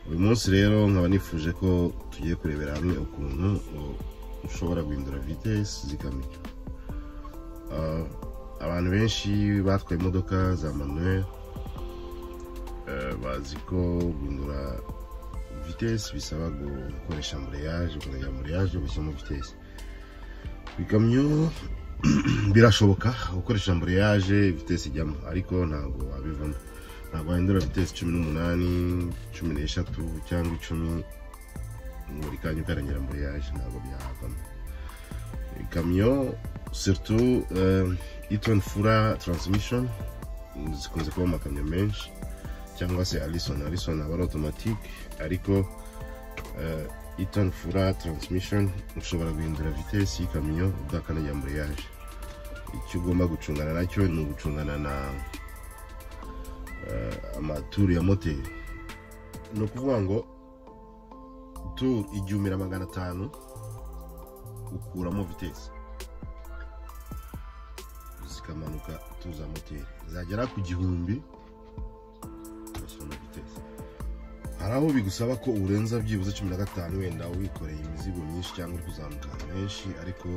uyu munsi rero nkaba nifuje ko tugiye kurebera hamwe ukuntu ushobora guhindura vitesi zikamyo abantu benshi batwaye imodoka za manuel bazi ko guhindura vitesi bisaba gukoresha mureyaje ukongera mureyaje ugashyiramo vitesi ibikamyo birashoboka gukoresha mureyaje vitesi ijyamo ariko ntabwo wabivamo ntabwo wahindura vitesi cumi n'umunani cumi n'eshatu cyangwa icumi buri kanya ukarengera mureyaje ntabwo byavamo ikamyo siritu itoni fura taransimishoni zikunze kuba amakamyo menshi cyangwa se alison alison aba ari otomatike ariko itoni fura taransimishoni ushobora guhindura vitesi y'ikamyo udakandagira mureyaje icyo ugomba gucungana nacyo ni ugucungana na amaturu ya moteri ni ukuvuga ngo turu igihumbi magana atanu ukuramo vitesi zikamanuka tuza moteri zagera ku gihumbi ugashyiramo vitesi hari aho bigusaba ko urenza byibuze cumi na gatanu wenda wikoreye imizigo myinshi cyangwa uri kuzamuka ahantu henshi ariko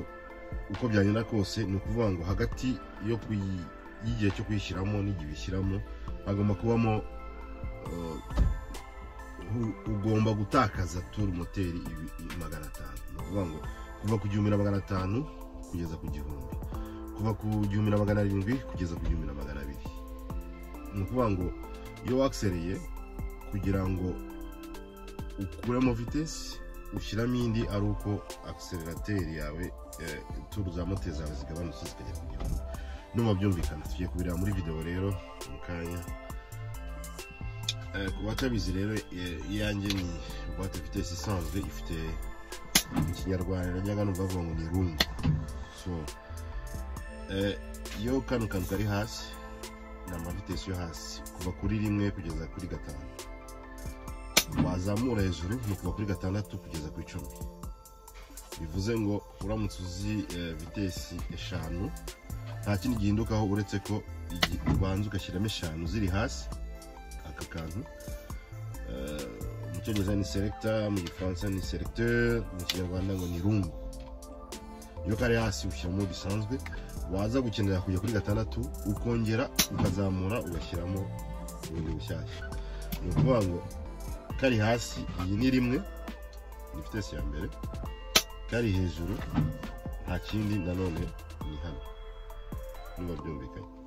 uko byagenda kose ni ukuvuga ngo hagati y'igihe cyo kuyishyiramo n'igihe uyishyiramo hagomba kubamo ugomba gutakaza turu moteri magana atanu ni ukuvuga ngo kuva ku gihumbi na magana atanu kugeza ku gihumbi kuva ku gihumbi na magana arindwi kugeza ku gihumbi na magana abiri ni ukuvuga ngo iyo wakisereye kugira ngo ukuremo vitesi ushyiramo indi ari uko akisererateri yawe turu za moteri zawe zigabanutse zikajya ku gihumbi numa byumvikana tugiye kubireba muri videwo rero mu kanya ku batabizi rero iyanjye ni buwate vitesi isanzwe ifite ikinyarwanda najyaga numva bavuga ngo ni rungu so iyo kano kantu kari hasi ni amavitesi yo hasi kuva kuri rimwe kugeza kuri gatanu wazamura hejuru ni kuva kuri gatandatu kugeza ku icumi bivuze ngo uramutse uzi vitesi eshanu nta kindi gihindukaho uretse ko ubanza ugashyiramo eshanu ziri hasi aka kantu mu cyongereza ni seregita mu gifaransa ni seregiteri mu kinyarwanda ngo ni rungu iyo kari hasi ushyiramo bisanzwe waza gukenera kujya kuri gatandatu ukongera ukazamura ugashyiramo ubundi bushyashya ni ukuvuga ngo kari hasi iyi ni rimwe ni vitesi ya mbere kari hejuru nta kindi nanone ni hano niba byumvikanye